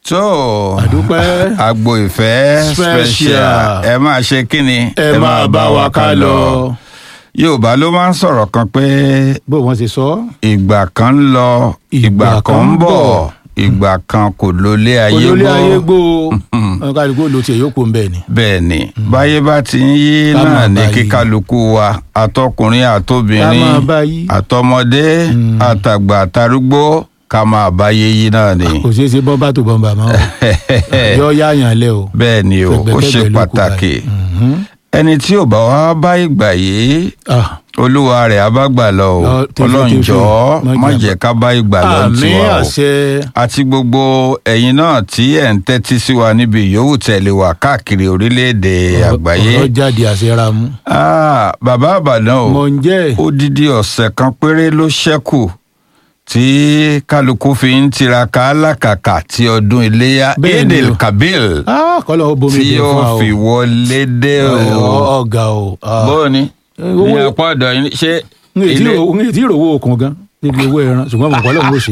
tó àdúpẹ́ agbo ìfẹ́ Special. special ẹ máa ṣe kí ni ẹ máa bá wa ká lọ yorùbá ló máa ń sọ̀rọ̀ kan pé bó wọ́n ti sọ ìgbà kan ń lọ ìgbà kan ń bọ̀ ìgbà kan kò lólé ayé olólè ayé gbó gbó kálukú ló tiẹ̀ yóò kó ń bẹ̀ ni. bẹ́ẹ̀ ni báyé bá ti ń yí Ká náà máa ní bá yí. kíkálukú wa àtọkùnrin ká àtobìnrin máa bá yí àtọmọdé àtàgbà àtarúgbó ká máa bá yé yí náà ni. kò ṣeé ṣe bọ́mbà tó bọ́mbà mọ́ o yọ yáàyàn lẹ o. bẹ́ẹ̀ ni o ó Fẹ̀gbẹ́kẹ̀gbẹ́ ṣe ló kù pàtàkì báyìí. Mhm. ẹni tí ò bá wá bá ìgbà yìí Ah, olúwa rẹ̀ á bá gbà lọ o Lọ tẹfẹ ọlọ́run tẹfẹ. jọ̀ọ́ Má má jà- jẹ́ ká bá ìgbà lọ àmì tiwa o àṣẹ àti gbogbo ẹ̀yin náà tí ẹ̀ ń tẹ́tí sí wa níbi yòówù tẹ̀lé wa káàkiri orílẹ̀-èdè àgbáyé ọ̀rọ̀ jáde àṣẹra mú. Ah, bàbá àbàdàn o mọ̀ ń jẹ́ odidi ọ̀sẹ̀ kan péré ló ṣẹ́kù tí kálukú fi ń tiraka alákàkà tí ọdún iléyà Bẹ́ẹ̀ ni edel o. kabil Ah, kọ́lọ̀ ó bomi tí dé fún wa yóò o. fi wọlé dé o. Ọ- ọ̀gá o. Ah. bóòni owó- ní apá ọ̀dọ̀ yín ṣé n ètí ilé ìrò- n ètí ìròwó okùn gan níbi owó ẹran ṣùgbọ́n mọ̀ kọ́lọ̀ ń lò ṣe.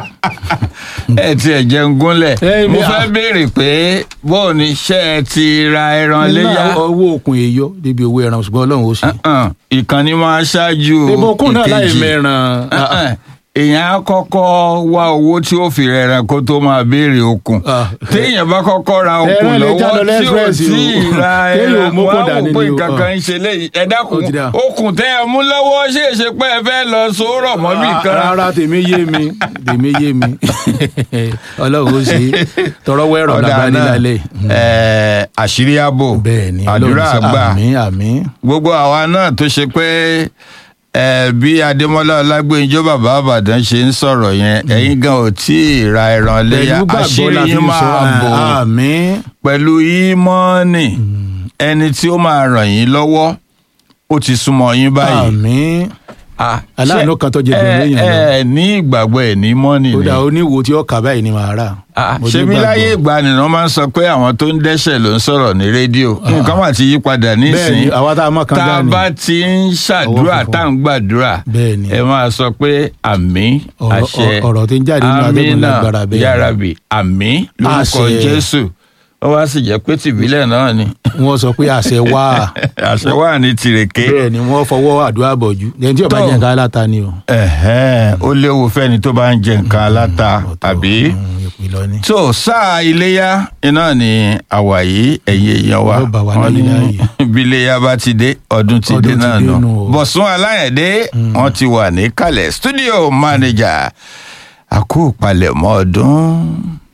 ẹ ti ẹ̀ jẹun gúnlẹ̀ Ẹ, mo mi- fẹ́ béèrè pé bóòni ṣé ẹ ti ra ẹran léyà Nínú owó okùn èyọ níbi owó ẹran ṣùgbọ́n ọlọ́run ó ṣe. Uh-uh, ìkànnì máa ṣáájú ìbọn kún náà láì ìkejì. mẹ́ràn. Uh-uh, èèyàn á kọ́kọ́ wá owó tí ó fi rẹ̀ràn kó tó máa béèrè okùn Ah. téèyàn bá kọ́kọ́ ra okùn Ẹran lè já lọ lọ́wọ́ tí ò lẹ́sírẹ́sì tí ì o. ra Kéèyàn ò ẹran mú wá kó wò dání pé ni o. nǹkan kan ń ṣe léyìí ẹ dákun Ó ti dà. okùn tẹ́ ẹ mú lọ́wọ́ ṣé é ṣe pé ẹ fẹ́ lọ sòórọ̀ mọ́ bì kan rárá tèmi yé mi tèmi yé mi ọlọ́run ó ṣe tọrọ wẹ́rọ̀ lábá nílẹ̀ ẹ, àṣírí ààbò bẹ́ẹ̀ ni àdúrà Ọlọ́run ṣe- gbà àmín àmín gbogbo àwa náà tó ṣe pé ẹ bí adémọlá ọlágbèǹjọ bàbá àbàdàn ṣe ń sọ̀rọ̀ yẹn ẹ̀yin gan ò tí ì ra ẹran léyà pẹ̀lú gbàgbọ́ àṣírí la fi yín ń sọ máa bò àmín pẹ̀lú ìmọ̀ọ́nì ẹni tí ó máa ràn yín lọ́wọ́ ó ti súnmọ́ yín báyìí. àmín Ah, aláàánú ṣé kan tó jẹ gbẹ̀rún ẹ èèyàn lọ. ẹ ní ìgbàgbọ́ ẹ̀ ní mọ́nì ó ni. dà oníwo tí ó kà báyìí ni màá rà Ah, Mo ṣebí nígbàgbọ́. láyé ìgbani ni wọ́n máa ń sọ pé àwọn tó ń dẹ́ṣẹ̀ ló ń sọ̀rọ̀ ní rédíò nǹkan wà ti yí padà bẹ́ẹ̀ ni nísìnyí àwa tá a mọ̀ kan tá a dání bá ti ń ṣàdúrà Ọwọ́ funfun. tá à ń gbàdúrà Bẹ́ẹ̀ ni. ẹ máa sọ pé àmín Ọ̀rọ̀- àṣẹ ọ̀rọ̀ tí ń jáde nínú atẹ́gùn lágbára bẹ́ẹ̀ ni. yárabi àmín lórúkọ Àṣẹ. jésù ó wá sì jẹ́ pé tìbílẹ̀ náà ni wọ́n sọ pé àṣẹ wá àṣẹ wà ní tìrèké bẹ́ẹ̀ ni wọ́n fọwọ́ àdúrà bọ̀jú ẹni tí ó bá Tó. jẹ́ nǹkan aláta ni o. Ẹ̀hẹ́n, ó léwu fẹ́ni tó bá ń jẹ nǹkan aláta àbí. Mm, ìpìlọ̀ ni. tó sáà iléyá iná ni àwà yìí ẹ̀yin èèyàn wa Yóò bá wa Wọ́n ní láyé láyé. bí iléyá bá ti dé ọdún ti Ọdún dé ti náà dé nù nù o. bọ̀sùn aláyẹ̀dé wọ́n ti wà ní kalẹ̀ studio manager àkó palẹ̀mọ́ ọdún